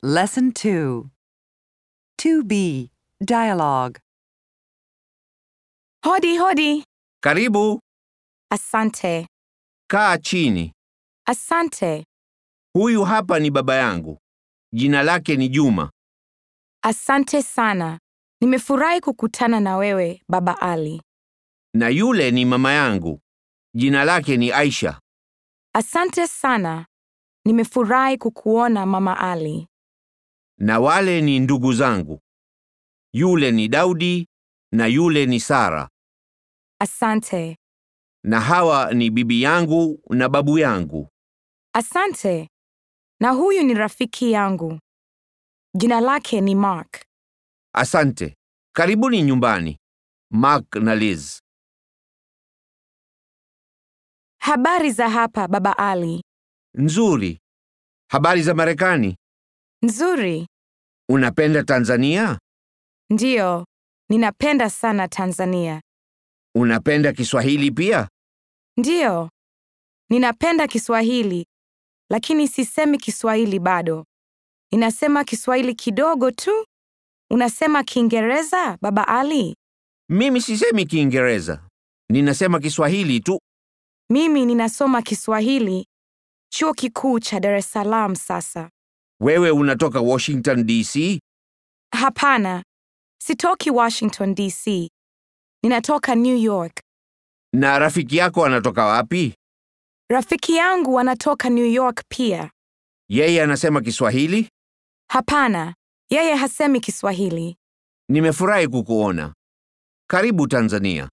Lesson 2 2B Dialogue Hodi hodi. Karibu, Asante. kaa chini. Asante. Huyu hapa ni baba yangu. Jina lake ni Juma. Asante sana. Nimefurahi kukutana na wewe, Baba Ali. Na yule ni mama yangu. Jina lake ni Aisha. Asante sana. Nimefurahi kukuona Mama Ali. Na wale ni ndugu zangu. Yule ni Daudi na yule ni Sara. Asante. Na hawa ni bibi yangu na babu yangu. Asante. Na huyu ni rafiki yangu. Jina lake ni Mark. Asante. Karibuni nyumbani. Mark na Liz. Habari za hapa, Baba Ali. Nzuri. Habari za Marekani? Nzuri. Unapenda Tanzania? Ndiyo. Ninapenda sana Tanzania. Unapenda Kiswahili pia? Ndiyo. Ninapenda Kiswahili, lakini sisemi Kiswahili bado. Ninasema Kiswahili kidogo tu. Unasema Kiingereza, Baba Ali? Mimi sisemi Kiingereza. Ninasema Kiswahili tu. Mimi ninasoma Kiswahili chuo kikuu cha Dar es Salaam sasa. Wewe unatoka Washington DC? Hapana, sitoki Washington DC. Ninatoka New York. Na rafiki yako anatoka wapi? Rafiki yangu anatoka New York pia. Yeye anasema Kiswahili? Hapana, yeye hasemi Kiswahili. Nimefurahi kukuona. Karibu Tanzania.